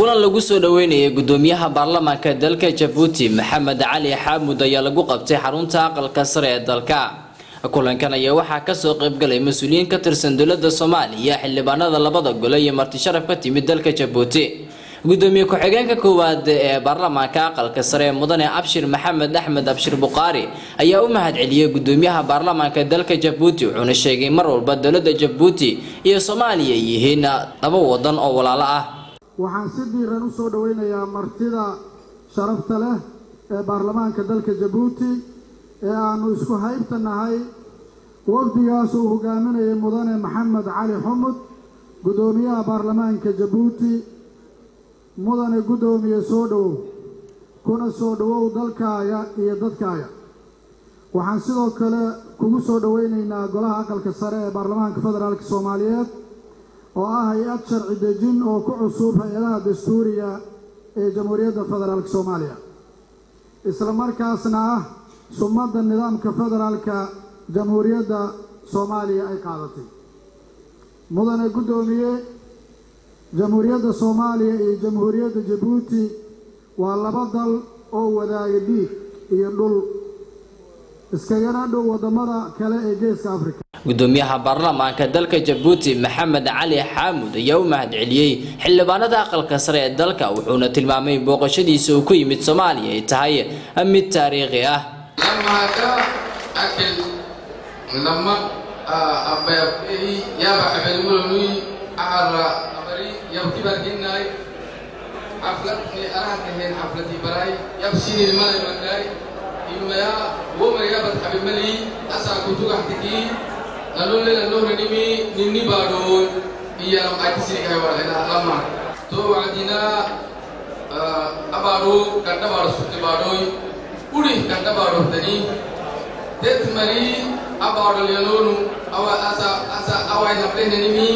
kulan lagu soo dhaweynayay gudoomiyaha baarlamaanka dalka jabuuti maxamed cali xaamud ayaa lagu qabtay xarunta aqalka sare ee dalka kulankan ayaa waxaa kasoo qaybgalay mas-uuliyiin ka tirsan dowlada soomaaliya xildhibaanada labada gole iyo marti sharaf ka timid dalka jabuuti gudoomiye ku-xigeenka koowaad ee baarlamaanka aqalka sare ee mudane abshir maxamed axmed abshir bukhaari ayaa u mahad celiyey gudoomiyaha baarlamaanka dalka jabuuti wuxuuna sheegay mar walba dowlada jabuuti iyo soomaaliya ay yihiin laba wadan oo walaalo ah waxaan si diiran u soo dhoweynayaa martida sharafta leh ee baarlamaanka dalka jabuuti ee aanu isku haybta nahay wafdigaas uu hogaaminayay mudane maxamed cali xumud guddoomiyaha baarlamaanka jabuuti mudane guddoomiye soo dhowow kuna soo dhowow dalkaaga iyo dadkaaga waxaan sidoo kale kugu soo dhoweynaynaa golaha aqalka sare ee baarlamaanka federaalk soomaaliyeed oo ah hay-ad sharci dejin oo ku cusub hay-adaha dastuuriga ee jamhuuriyadda federaalk soomaaliya isla markaasna ah sumadda nidaamka federaalka jamhuuriyadda soomaaliya ay qaadatay mudane guddoomiye jamhuuriyadda soomaaliya iyo jamhuuriyadda jabuuti waa laba dal oo wadaaga dhiig iyo dhul iskagana dhow waddamada kale ee geeska africa gudoomiyaha baarlamaanka dalka jabuuti maxamed cali xaamud ayaa u mahad celiyey xildhibaanada aqalka sare ee dalka wuxuuna tilmaamay booqashadiisa uu ku yimid soomaaliya ay tahay mid taariikhi ah imaya womayabad habimali asa kutugahtiki nalole nalore nimi nini bado iyam akisirikai warena lama to wadina abaro kanda baro sutti bado uri kanda baro tani det mari abaro lelonu awa asa asa awai naplene nimi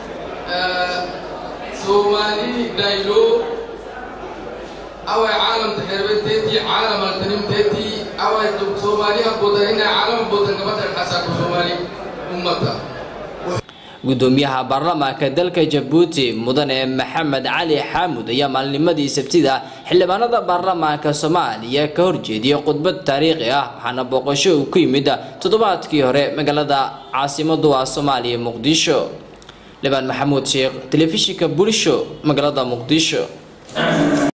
somali dailo away caalamta xeerbeedteetii caalamal tanimteetii away soomaaliha bodanina caalama bodan gabadhan xasaako soomaali ummata gudoomiyaha baarlamaanka dalka jabuuti mudane maxamed cali xaamud ayaa maalnimadii sabtida xildhibaanada baarlamaanka soomaaliya ka horjeediyay khudbad taariikhi ah waxaana booqasho uu ku yimid toddobaadkii hore magaalada caasimadu ah soomaaliya muqdisho libaan maxamuud sheekh telefishinka bulsho magaalada muqdisho